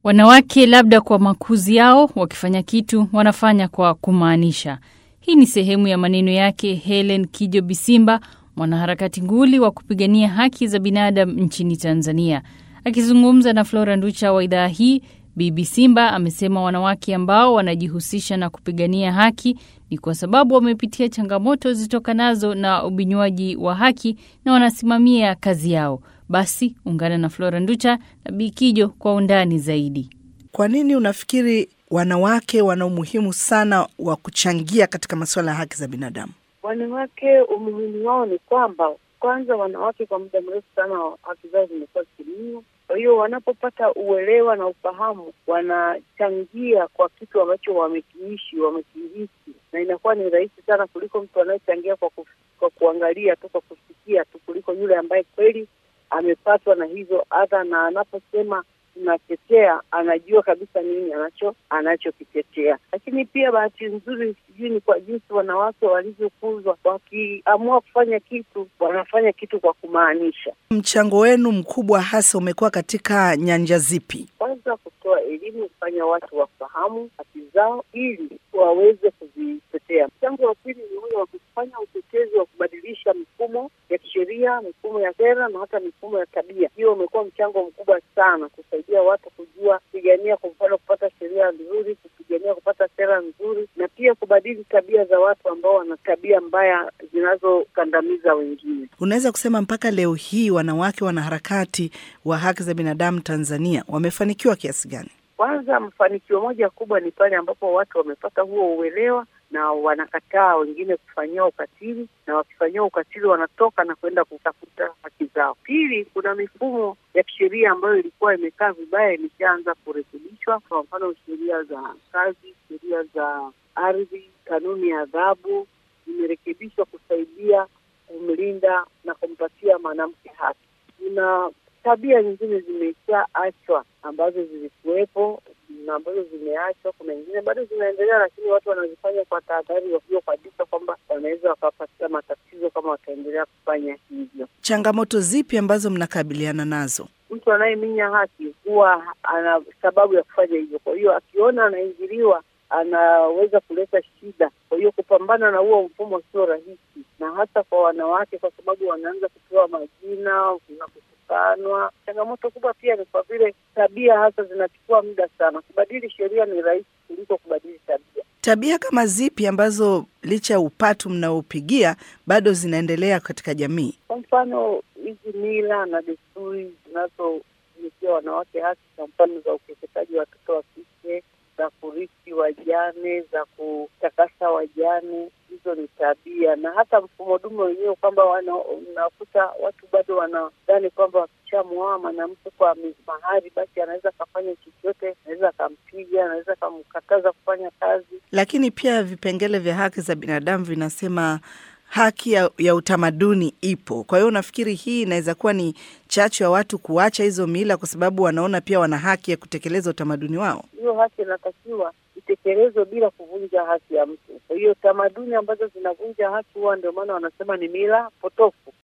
Wanawake labda kwa makuzi yao, wakifanya kitu wanafanya kwa kumaanisha. Hii ni sehemu ya maneno yake Helen Kijo Bisimba, mwanaharakati nguli wa kupigania haki za binadamu nchini Tanzania. Akizungumza na Flora Nducha wa idhaa hii, Bibi Simba amesema wanawake ambao wanajihusisha na kupigania haki ni kwa sababu wamepitia changamoto zitokanazo na ubinywaji wa haki na wanasimamia kazi yao. Basi ungana na Flora Nducha na Bikijo kwa undani zaidi. Kwa nini unafikiri wanawake wana umuhimu sana wa kuchangia katika masuala ya haki za binadamu? Wanawake umuhimu wao ni kwamba kwanza, wanawake kwa muda mrefu sana haki zao zimekuwa zikiminywa. Kwa hiyo wanapopata uelewa na ufahamu, wanachangia kwa kitu ambacho wamekiishi, wamekihisi, na inakuwa ni rahisi sana kuliko mtu anayechangia kwa, ku, kwa kuangalia tu, kwa kusikia tu, kuliko yule ambaye kweli amepatwa na hizo adha, na anaposema tunatetea, anajua kabisa nini anacho anachokitetea. Lakini pia bahati nzuri, sijui ni kwa jinsi wanawake walivyokuzwa, wakiamua kufanya kitu wanafanya kitu kwa kumaanisha. Mchango wenu mkubwa hasa umekuwa katika nyanja zipi? Kwanza, kutoa elimu, kufanya watu wafahamu haki zao ili waweze kuzitetea. Mchango wa pili ni ule wa kufanya utetezi wa kubadilisha mifumo ya kisheria, mifumo ya sera na hata mifumo ya tabia. Hiyo umekuwa mchango mkubwa sana kusaidia watu kujua kupigania, kwa mfano, kupata sheria nzuri, kupigania kupata sera nzuri, na pia kubadili tabia za watu ambao wana tabia mbaya zinazokandamiza wengine. Unaweza kusema mpaka leo hii wanawake wanaharakati wa haki za binadamu Tanzania wamefanikiwa kiasi gani? Kwanza, mafanikio moja kubwa ni pale ambapo watu wamepata huo uelewa na wanakataa wengine kufanyiwa ukatili, na wakifanyiwa ukatili wanatoka na kwenda kutafuta haki zao. Pili, kuna mifumo ya kisheria ambayo ilikuwa imekaa vibaya, imeshaanza kurekebishwa. Kwa mfano, sheria za kazi, sheria za ardhi, kanuni ya adhabu zimerekebishwa kusaidia kumlinda na kumpatia mwanamke haki. Kuna tabia nyingine zimeshaachwa ambazo zilikuwepo na ambazo zimeachwa. Kuna nyingine bado zinaendelea, lakini watu wanazifanya kwa tahadhari, wakiwa kabisa kwamba wanaweza wakapatia matatizo kama wataendelea kufanya hivyo. Changamoto zipi ambazo mnakabiliana nazo? Mtu anayeminya haki huwa ana sababu ya kufanya hivyo, kwa hiyo akiona anaingiliwa anaweza kuleta shida. Kwa hiyo kupambana na huo mfumo sio rahisi, na hasa kwa wanawake, kwa sababu wanaanza kupewa majina na kutukanwa. Changamoto kubwa pia ni kwa vile tabia hasa zinachukua muda sana. Kubadili sheria ni rahisi kuliko kubadili tabia. Tabia kama zipi ambazo licha ya upatu mnaopigia bado zinaendelea katika jamii? Kwa mfano hizi mila na desturi zinazotumikia wanawake haki, kwa mfano za ukeketaji wa watoto wa kike za kurithi wajane, za kutakasa wajane, hizo ni tabia. Na hata mfumo dume wenyewe kwamba unakuta watu bado wanadhani kwamba wakishamwoa mwanamke kwa mahari, basi anaweza akafanya chochote, anaweza akampiga, anaweza akamkataza kufanya kazi. Lakini pia vipengele vya haki za binadamu vinasema haki ya, ya utamaduni ipo. Kwa hiyo unafikiri hii inaweza kuwa ni chachu ya watu kuacha hizo mila, kwa sababu wanaona pia wana haki ya kutekeleza utamaduni wao? Hiyo haki inatakiwa itekelezwe bila kuvunja haki ya mtu. Kwa hiyo tamaduni ambazo zinavunja haki huwa ndio maana wanasema ni mila potofu.